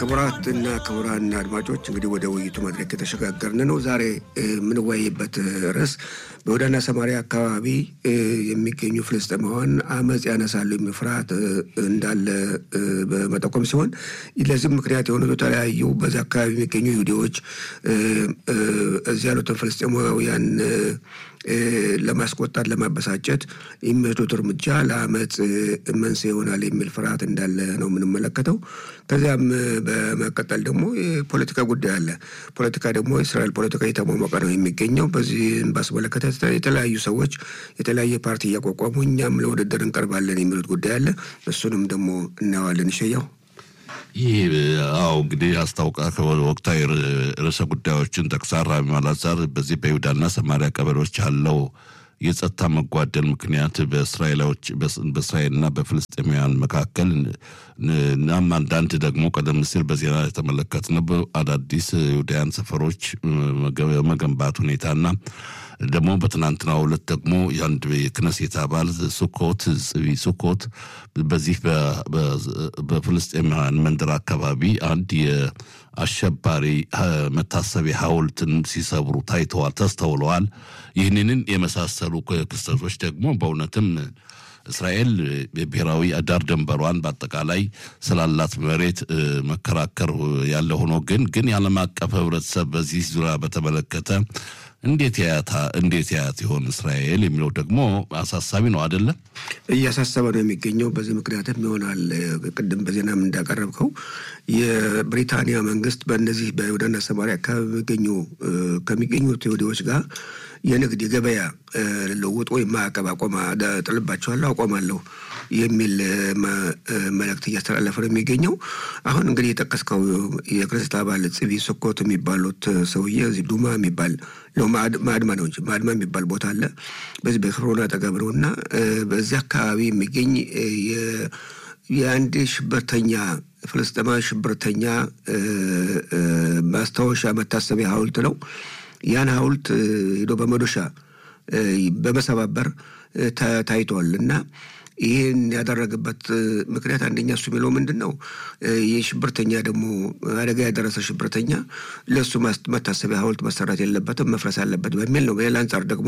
ክቡራትና ክቡራን አድማጮች እንግዲህ ወደ ውይይቱ መድረክ የተሸጋገርን ነው። ዛሬ የምንወያይበት ርዕስ በይሁዳና ሰማሪያ አካባቢ የሚገኙ ፍልስጤማውያን አመፅ ያነሳሉ የሚል ፍርሃት እንዳለ በመጠቆም ሲሆን ለዚህም ምክንያት የሆኑት የተለያዩ በዚህ አካባቢ የሚገኙ ይሁዲዎች እዚህ ያሉትን ፍልስጤማውያን ለማስቆጣት ለማበሳጨት የሚወስዱት እርምጃ ለአመፅ መንስኤ ይሆናል የሚል ፍርሃት እንዳለ ነው የምንመለከተው። ከዚያም በመቀጠል ደግሞ የፖለቲካ ጉዳይ አለ። ፖለቲካ ደግሞ የእስራኤል ፖለቲካ እየተሟሟቀ ነው የሚገኘው። በዚህም ባስመለከተ የተለያዩ ሰዎች የተለያየ ፓርቲ እያቋቋሙ እኛም ለውድድር እንቀርባለን የሚሉት ጉዳይ አለ። እሱንም ደግሞ እናየዋለን። ይሸያው ይህ አዎ እንግዲህ አስታውቃ ወቅታዊ ርዕሰ ጉዳዮችን ጠቅሳ ራሚ ማላዛር በዚህ በይሁዳና ሰማሪያ ቀበሌዎች ያለው የጸጥታ መጓደል ምክንያት በእስራኤላዎች በእስራኤልና በፍልስጤማውያን መካከል እናም አንዳንድ ደግሞ ቀደም ሲል በዜና የተመለከትነው አዳዲስ ይሁዳውያን ሰፈሮች መገንባት ሁኔታና ደግሞ በትናንትናው ዕለት ደግሞ የአንድ የክነሴት አባል ሱኮት ጽቢ ሱኮት በዚህ በፍልስጤማውያን መንደር አካባቢ አንድ የአሸባሪ መታሰቢያ ሐውልትን ሲሰብሩ ታይተዋል፣ ተስተውለዋል። ይህንን የመሳሰሉ ክስተቶች ደግሞ በእውነትም እስራኤል ብሔራዊ ዳር ድንበሯን በአጠቃላይ ስላላት መሬት መከራከር ያለ ሆኖ ግን ግን የዓለም አቀፍ ሕብረተሰብ በዚህ ዙሪያ በተመለከተ እንዴት ያያታ እንዴት ያያት ይሆን እስራኤል የሚለው ደግሞ አሳሳቢ ነው አይደለም? እያሳሰበ ነው የሚገኘው። በዚህ ምክንያትም ይሆናል ቅድም በዜናም እንዳቀረብከው የብሪታንያ መንግስት በእነዚህ በይሁዳና ሰማሪያ አካባቢ የሚገኙ ከሚገኙት ይሁዲዎች ጋር የንግድ የገበያ ልውውጥ ወይም ማዕቀብ አቆማ ጥልባቸዋለሁ አቆማለሁ የሚል መልእክት እያስተላለፈ ነው የሚገኘው። አሁን እንግዲህ የጠቀስከው የክርስት አባል ጽቢ ስኮት የሚባሉት ሰውዬ እዚህ ዱማ የሚባል ማድማ ነው እንጂ ማድማ የሚባል ቦታ አለ። በዚህ በክፍሮን አጠገብ ነው እና በዚህ አካባቢ የሚገኝ የአንድ ሽብርተኛ ፍልስጤማዊ ሽብርተኛ ማስታወሻ መታሰቢያ ሐውልት ነው። ያን ሐውልት ሄዶ በመዶሻ በመሰባበር ታይቷል እና ይህን ያደረገበት ምክንያት አንደኛ እሱ የሚለው ምንድን ነው? ይህ ሽብርተኛ ደግሞ አደጋ ያደረሰ ሽብርተኛ ለእሱ መታሰቢያ ሐውልት መሰራት የለበትም መፍረስ አለበት በሚል ነው። በሌላ አንጻር ደግሞ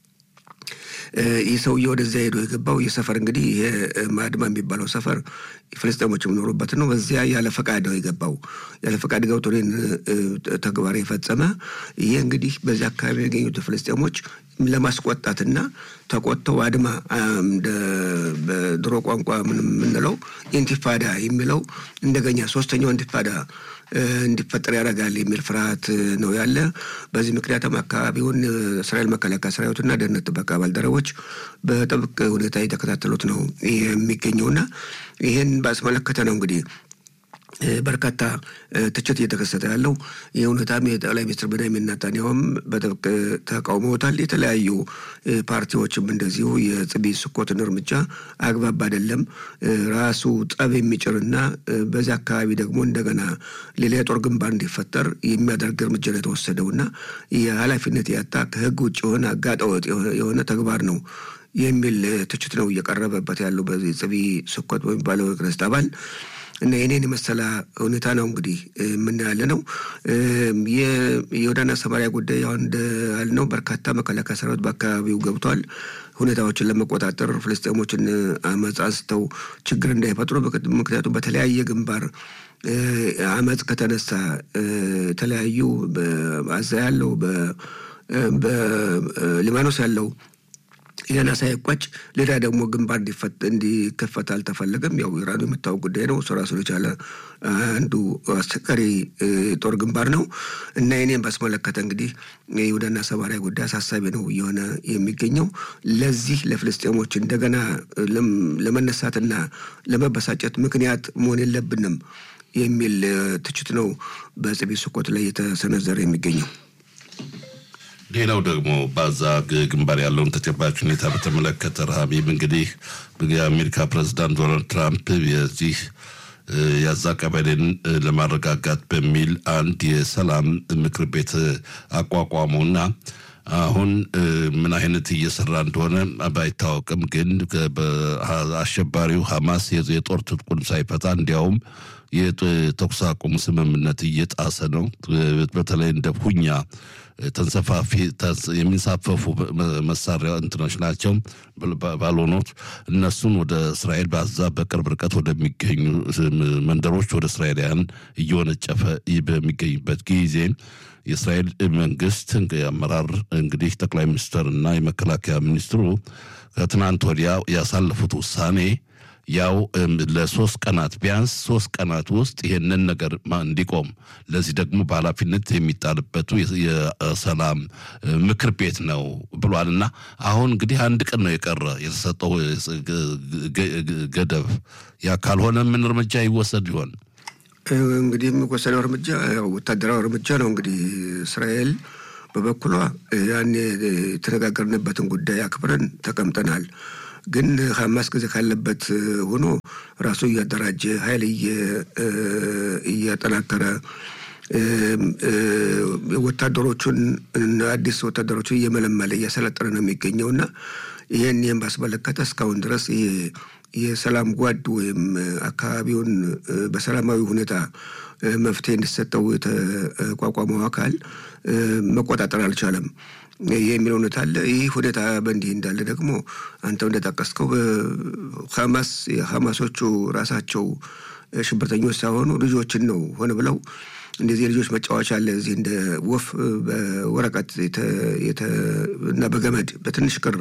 ይህ ሰውዬ ወደዚያ ሄዶ የገባው ይህ ሰፈር እንግዲህ ይሄ ማድማ የሚባለው ሰፈር ፍልስጤሞች የሚኖሩበት ነው። በዚያ ያለ ፈቃድ ነው የገባው። ያለ ፈቃድ ገብቶ ተግባር የፈጸመ ይሄ እንግዲህ በዚያ አካባቢ የሚገኙት ፍልስጤሞች ለማስቆጣትና ተቆጥተው አድማ በድሮ ቋንቋ የምንለው ኢንቲፋዳ የሚለው እንደገኛ ሶስተኛው ኢንቲፋዳ እንዲፈጠር ያደርጋል የሚል ፍርሃት ነው ያለ። በዚህ ምክንያትም አካባቢውን እስራኤል መከላከያ ሰራዊትና ደህንነት ጥበቃ ባልደረቦች በጥብቅ ሁኔታ የተከታተሉት ነው የሚገኘውና ይህን ባስመለከተ ነው እንግዲህ በርካታ ትችት እየተከሰተ ያለው ይህ ሁኔታም የጠቅላይ ሚኒስትር ቤንያሚን ኔታንያሁም በጥብቅ ተቃውመውታል። የተለያዩ ፓርቲዎችም እንደዚሁ የጽቢ ስኮትን እርምጃ አግባብ አይደለም፣ ራሱ ጠብ የሚጭርና በዚያ አካባቢ ደግሞ እንደገና ሌላ የጦር ግንባር እንዲፈጠር የሚያደርግ እርምጃ ነው የተወሰደውና የኃላፊነት ያጣ ከህግ ውጭ የሆነ አጋጠወጥ የሆነ ተግባር ነው የሚል ትችት ነው እየቀረበበት ያለው በዚህ ጽቢ ስኮት በሚባለው የክነስት አባል እና የኔን የመሰለ ሁኔታ ነው እንግዲህ የምናያለ ነው። የይሁዳና ሰማሪያ ጉዳይ አሁን እንዳልነው በርካታ መከላከያ ሰራዊት በአካባቢው ገብቷል። ሁኔታዎችን ለመቆጣጠር ፍልስጤሞችን አመፅ አንስተው ችግር እንዳይፈጥሩ ምክንያቱም በተለያየ ግንባር አመፅ ከተነሳ የተለያዩ በአዛ ያለው በሊባኖስ ያለው ይህን ሳይቋጭ ሌላ ደግሞ ግንባር እንዲከፈት አልተፈለገም። ያው ኢራኑ የምታወቅ ጉዳይ ነው። እሱ ራሱን የቻለ አንዱ አስቸጋሪ ጦር ግንባር ነው እና ይኔን ባስመለከተ እንግዲህ የይሁዳና ሰማሪያ ጉዳይ አሳሳቢ ነው እየሆነ የሚገኘው። ለዚህ ለፍልስጤሞች እንደገና ለመነሳትና ለመበሳጨት ምክንያት መሆን የለብንም የሚል ትችት ነው በጽቢ ስኮት ላይ የተሰነዘረ የሚገኘው። ሌላው ደግሞ በዛ ግንባር ያለውን ተጨባጭ ሁኔታ በተመለከተ ረሃቢብ እንግዲህ የአሜሪካ ፕሬዚዳንት ዶናልድ ትራምፕ የዚህ ያዛ ቀበሌን ለማረጋጋት በሚል አንድ የሰላም ምክር ቤት አቋቋሙና አሁን ምን አይነት እየሰራ እንደሆነ ባይታወቅም ግን አሸባሪው ሐማስ የጦር ትጥቁን ሳይፈታ እንዲያውም የተኩስ አቁም ስምምነት እየጣሰ ነው። በተለይ እንደ ፑኛ ተንሰፋፊ የሚንሳፈፉ መሳሪያ እንትኖች ናቸው ባልሆኖች እነሱን ወደ እስራኤል በዛ በቅርብ ርቀት ወደሚገኙ መንደሮች ወደ እስራኤላውያን እየወነጨፈ በሚገኝበት ጊዜ የእስራኤል መንግስት አመራር እንግዲህ ጠቅላይ ሚኒስትር እና የመከላከያ ሚኒስትሩ ከትናንት ወዲያ ያሳለፉት ውሳኔ ያው ለሶስት ቀናት ቢያንስ ሶስት ቀናት ውስጥ ይሄንን ነገር እንዲቆም ለዚህ ደግሞ በኃላፊነት የሚጣልበቱ የሰላም ምክር ቤት ነው ብሏል። እና አሁን እንግዲህ አንድ ቀን ነው የቀረ የተሰጠው ገደብ። ያ ካልሆነ ምን እርምጃ ይወሰድ ይሆን? እንግዲህ የሚወሰደው እርምጃ ያው ወታደራዊ እርምጃ ነው። እንግዲህ እስራኤል በበኩሏ ያን የተነጋገርንበትን ጉዳይ አክብረን ተቀምጠናል ግን ሀማስ ጊዜ ካለበት ሆኖ ራሱ እያደራጀ ኃይል እያጠናከረ ወታደሮቹን አዲስ ወታደሮቹን እየመለመለ እያሰለጠነ ነው የሚገኘው እና ይህን ይህን ባስመለከተ እስካሁን ድረስ ይሄ የሰላም ጓድ ወይም አካባቢውን በሰላማዊ ሁኔታ መፍትሄ እንዲሰጠው የተቋቋመው አካል መቆጣጠር አልቻለም የሚል እውነት አለ። ይህ ሁኔታ በእንዲህ እንዳለ ደግሞ አንተው እንደጠቀስከው ሀማስ የሀማሶቹ ራሳቸው ሽብርተኞች ሳይሆኑ ልጆችን ነው ሆነ ብለው እንደዚህ የልጆች መጫወቻ አለ እዚህ እንደ ወፍ በወረቀት እና በገመድ በትንሽ ክር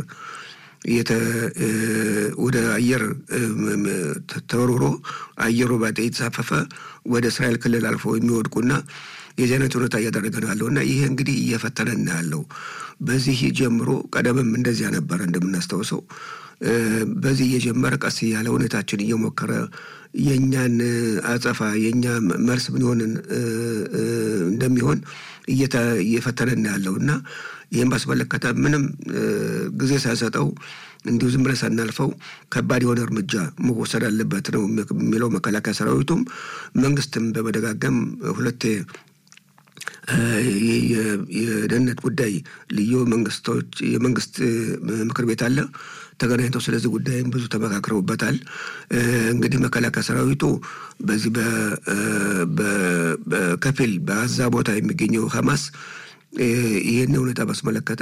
ወደ አየር ተወርውሮ አየሩ ባጤ የተሳፈፈ ወደ እስራኤል ክልል አልፎ የሚወድቁና የዚህ አይነት ሁኔታ እያደረገ ነው ያለው እና ይሄ እንግዲህ እየፈተነን ያለው በዚህ ጀምሮ ቀደምም እንደዚያ ነበረ እንደምናስታውሰው በዚህ እየጀመረ ቀስ እያለ ሁኔታችን እየሞከረ የእኛን አጸፋ የእኛ መልስ ምን ሆንን እንደሚሆን እየፈተነን ያለው እና ይህም ባስመለከተ ምንም ጊዜ ሳይሰጠው እንዲሁ ዝም ብለን ሳናልፈው ከባድ የሆነ እርምጃ መወሰድ አለበት ነው የሚለው መከላከያ ሰራዊቱም መንግስትም በመደጋገም ሁለቴ የደህንነት ጉዳይ ልዩ መንግስቶች የመንግስት ምክር ቤት አለ ተገናኝተው ስለዚህ ጉዳይም ብዙ ተመካክረውበታል። እንግዲህ መከላከያ ሰራዊቱ በዚህ በከፊል በአዛ ቦታ የሚገኘው ሀማስ ይህን ሁኔታ ባስመለከተ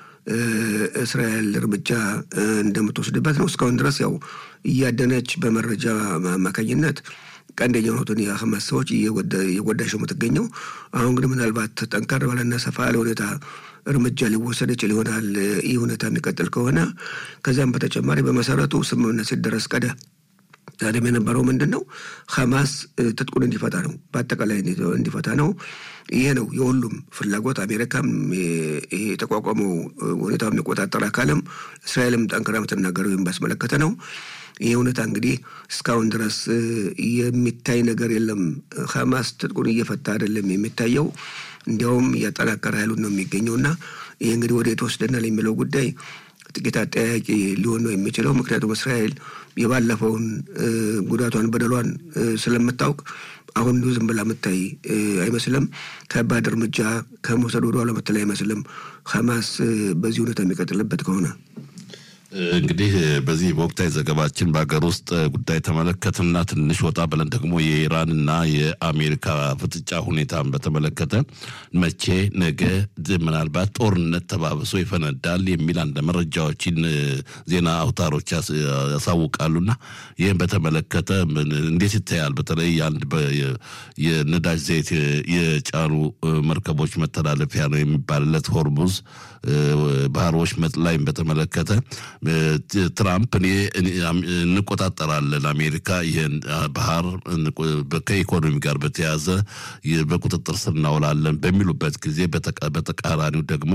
እስራኤል እርምጃ እንደምትወስድበት ነው። እስካሁን ድረስ ያው እያደነች በመረጃ አማካኝነት ቀንደኛ የሆኑትን የሀማስ ሰዎች እየጎዳች ነው የምትገኘው። አሁን ግን ምናልባት ጠንከር ባለና ሰፋ ያለ ሁኔታ እርምጃ ሊወሰድ ይችል ይሆናል። ይህ ሁኔታ የሚቀጥል ከሆነ ከዚያም በተጨማሪ በመሰረቱ ስምምነት ሲደረስ ቀደ ዛሬም የነበረው ምንድን ነው? ሀማስ ትጥቁን እንዲፈታ ነው፣ በአጠቃላይ እንዲፈታ ነው። ይሄ ነው የሁሉም ፍላጎት። አሜሪካም የተቋቋመው ሁኔታው የሚቆጣጠር አካልም እስራኤልም ጠንክራ የምትናገረው ባስመለከተ ነው። ይህ እውነታ እንግዲህ እስካሁን ድረስ የሚታይ ነገር የለም። ሀማስ ትጥቁን እየፈታ አይደለም የሚታየው፣ እንዲያውም እያጠናከረ ኃይሉን ነው የሚገኘው እና ይህ እንግዲህ ወደ የተወስደናል የሚለው ጉዳይ ጥቂት አጠያቂ ሊሆን ነው የሚችለው። ምክንያቱም እስራኤል የባለፈውን ጉዳቷን በደሏን ስለምታውቅ አሁን እንዲሁ ዝም ብላ የምታይ አይመስልም። ከባድ እርምጃ ከመውሰድ ወደ ኋላ የምትል አይመስልም። ሀማስ በዚህ ሁኔታ የሚቀጥልበት ከሆነ እንግዲህ በዚህ በወቅታዊ ዘገባችን በሀገር ውስጥ ጉዳይ ተመለከትና ትንሽ ወጣ ብለን ደግሞ የኢራንና የአሜሪካ ፍጥጫ ሁኔታን በተመለከተ መቼ ነገ ምናልባት ጦርነት ተባብሶ ይፈነዳል የሚል አንድ መረጃዎችን ዜና አውታሮች ያሳውቃሉና ይህም በተመለከተ እንዴት ይታያል? በተለይ አንድ የነዳጅ ዘይት የጫኑ መርከቦች መተላለፊያ ነው የሚባልለት ሆርሙዝ ባህር ወሽመጥ ላይም በተመለከተ ትራምፕ እኔ እንቆጣጠራለን አሜሪካ ይህን ባህር ከኢኮኖሚ ጋር በተያያዘ በቁጥጥር ስር እናውላለን በሚሉበት ጊዜ በተቃራኒው ደግሞ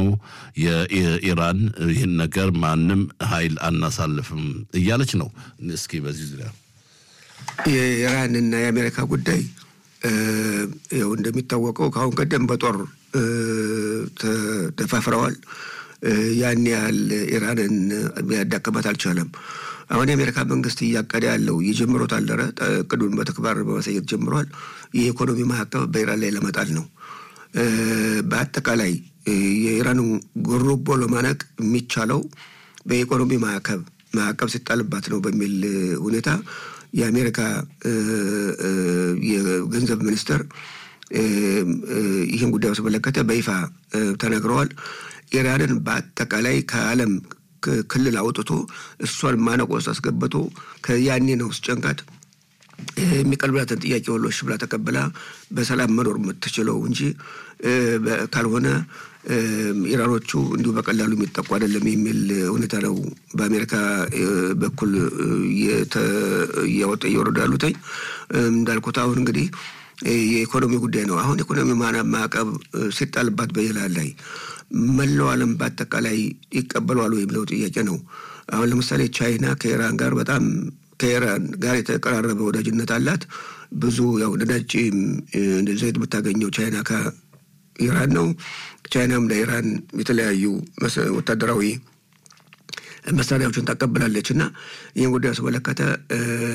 የኢራን ይህን ነገር ማንም ኃይል አናሳልፍም እያለች ነው። እስኪ በዚህ ዙሪያ የኢራንና የአሜሪካ ጉዳይ ያው እንደሚታወቀው ከአሁን ቀደም በጦር ተፋፍረዋል። ያን ያህል ኢራንን ሊያዳክማት አልቻለም። አሁን የአሜሪካ መንግስት እያቀደ ያለው የጀምሮት አልደረ እቅዱን በተግባር በማሳየት ጀምሯል። የኢኮኖሚ ማዕቀብ በኢራን ላይ ለመጣል ነው። በአጠቃላይ የኢራንን ጉሮቦ ለማነቅ የሚቻለው በኢኮኖሚ ማዕቀብ ማዕቀብ ሲጣልባት ነው በሚል ሁኔታ የአሜሪካ የገንዘብ ሚኒስትር ይህን ጉዳይ በተመለከተ በይፋ ተናግረዋል። ኢራንን በአጠቃላይ ከዓለም ክልል አውጥቶ እሷን ማነቆ ውስጥ አስገብቶ ከያኔ ነው ስጨንቃት የሚቀርብላትን ጥያቄ ሁሉ እሺ ብላ ተቀብላ በሰላም መኖር የምትችለው እንጂ ካልሆነ ኢራኖቹ እንዲሁ በቀላሉ የሚጠቁ አይደለም የሚል ሁኔታ ነው በአሜሪካ በኩል እያወጣ እየወረዱ ያሉትኝ። እንዳልኩት አሁን እንግዲህ የኢኮኖሚ ጉዳይ ነው። አሁን ኢኮኖሚ ማዕቀብ ሲጣልባት በኢራን ላይ መላው ዓለም በአጠቃላይ ይቀበለዋል የሚለው ጥያቄ ነው። አሁን ለምሳሌ ቻይና ከኢራን ጋር በጣም ከኢራን ጋር የተቀራረበ ወዳጅነት አላት። ብዙ ያው ነዳጅ ዘይት የምታገኘው ቻይና ከኢራን ነው። ቻይናም ለኢራን የተለያዩ ወታደራዊ መሳሪያዎችን ታቀብላለች እና ይህን ጉዳይ ያስመለከተ